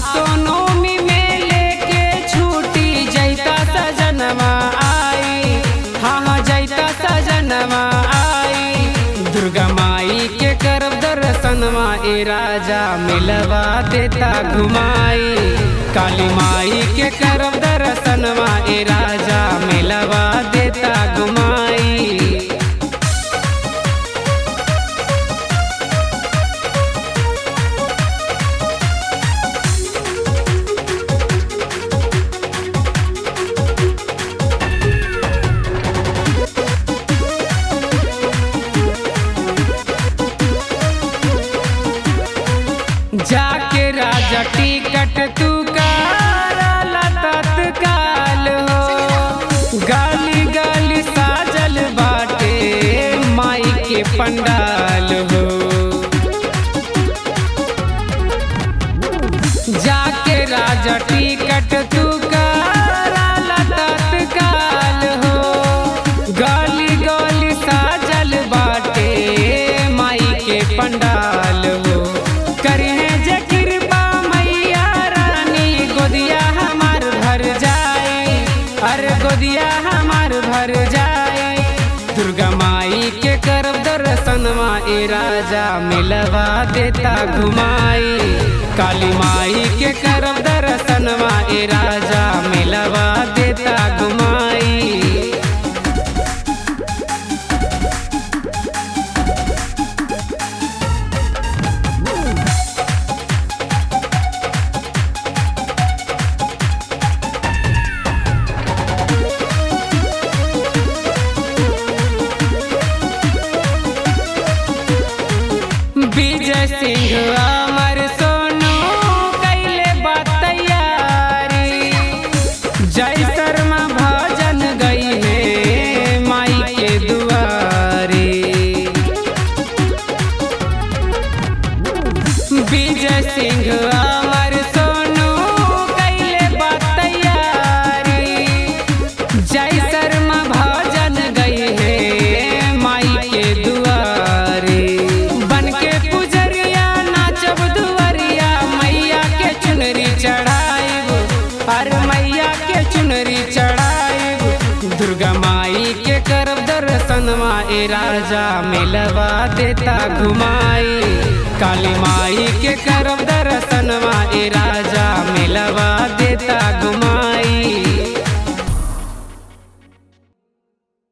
आसोनोमी में लेके छूटी जैता सजनवा आई हाँ हाँ जैता सजनवा आई दुर्गा माई के करब दर्शनवा ए राजा मिलवा देता घुमाई काली माई के करब दर्शनवा ए राजा मिलवा देता घुमाई जाके राजा टिकट तू कराला तत्काल हो गाली गाली साजल बाटे माई के पंडाल हो जाके राजा टिकट तू कराला तत्काल हो गाली गाली साजल बाटे माई के पंडाल हो करिहे जे कृपा मैया रानी गोदिया हमार भर जाए अरे गोदिया हमार भर जाए दुर्गा माई के करब दर्शनवा ए राजा मिलवा देता घुमाई काली माई के करब दर्शनवा ए राजा मिलवा देता घुमाई विजय सिंह अमर सोनू कैले बात तैयारी जय शर्मा भजन गई है माई के दुआरे विजय सिंह अमर सोनू कैले बात तैयारी जय शर्मा भजन गई है माई के दुआरे बन के पुजरिया नाचब दुआरिया मैया के चुनरी चढ़ाइब अरे मैया के चुनरी चढ़ाइब दुर्गा माई के करब दर्शनवा ए राजा मिलवा देता घुमाई काली माई के करब दर्शनवा ए राजा